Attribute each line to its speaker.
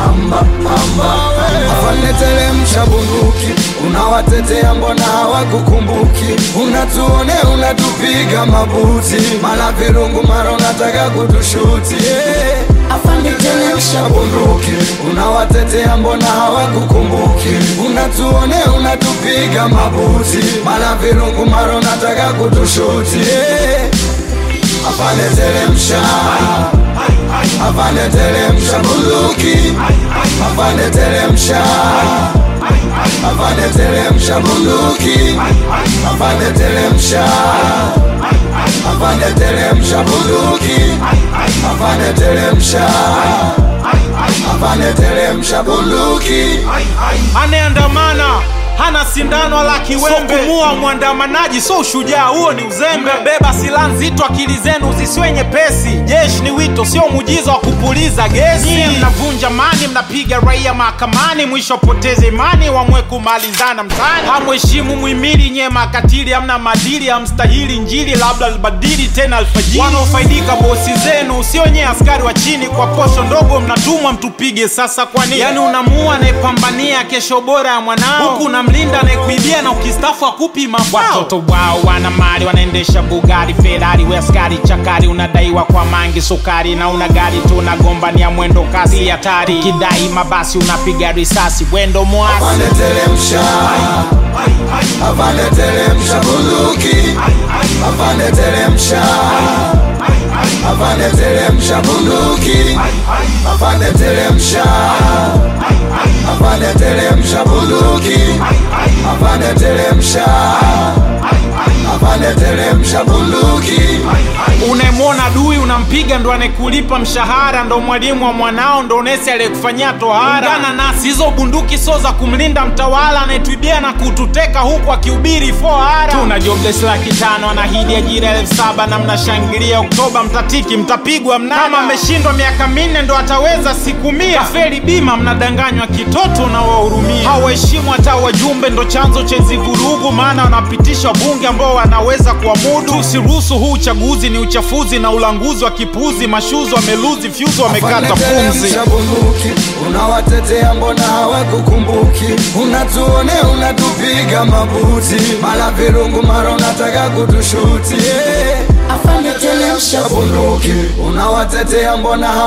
Speaker 1: amba amba afande teremsha bunduki unawatetea mbona hawakukumbuki unatuone unatupiga mabuti mara virungu mara unataka kutushuti yeah. afande teremsha bunduki unawatetea mbona hawakukumbuki unatuone unatupiga mabuti mara virungu mara unataka kutushuti yeah. afande teremsha afande teremsha bunduki afande teremsha afande teremsha bunduki afande teremsha afande teremsha bunduki afande teremsha afande teremsha bunduki
Speaker 2: anayeandamana hana sindano wala kiwembe, so kumua mwandamanaji so ushujaa, huo ni uzembe. Beba silaha nzito, akili zenu zisiwe nyepesi. Jeshi ni wito, sio muujiza wa kupuliza gesi. Nyie mnavunja mani, mnapiga raia mahakamani, mwisho poteze imani, wamwe kumalizana mtaani. Hamheshimu muhimili, nyie makatili, hamna madili, hamstahili Injili, labda libadili tena alfajiri. Wanaofaidika bosi zenu, sio nyie askari wa chini, kwa posho ndogo mnatumwa mtupige. Sasa kwa nini? Yani unamua anayepambania kesho bora ya mwanao, huku unamlinda anayekuibia na ukistafu akupi mafao. Watoto wao wana mali, wanaendesha Bugari, Ferrari, we askari chakari, unadaiwa kwa mangi sukari, na una gari tu unagombania mwendo kasi hatari, ukidai mabasi unapiga risasi, wendo mwasi
Speaker 1: afande teremsha afande teremsha bunduki afande teremsha afande teremsha bunduki afande teremsha afande teremsha bunduki afande teremsha afande teremsha bunduki
Speaker 2: unayemwona dui unampiga, ndo anayekulipa mshahara, ndo mwalimu wa mwanao, ndo nesi aliyekufanyia tohara. Ungana nasi, hizo bunduki sio za kumlinda mtawala anayetuibia na kututeka huku akihubiri fohara. Tuna jobless laki tano, anahidi ajira elfu saba na mnashangilia Oktoba, mtatiki mtapigwa mnada. Kama ameshindwa miaka minne ndo ataweza siku mia. Kafeli bima, mnadanganywa kitoto na wahurumia. Hawaheshimu hata wajumbe, ndo chanzo cha hizi vurugu, maana wanapitisha wabunge ambao wanaweza kuamudu. Tusiruhusu huu uchaguzi, ni uchafuzi na ulanguzi wa kipuzi. Mashuzi wameluzi fyuzi, wamekata pumzi.
Speaker 1: Teremsha bunduki unawatetea mbona hawakukumbuki unatuone unatupiga mabuti mara virungu mara unataka kutushuti yeah. afande teremsha bunduki unawatetea mbona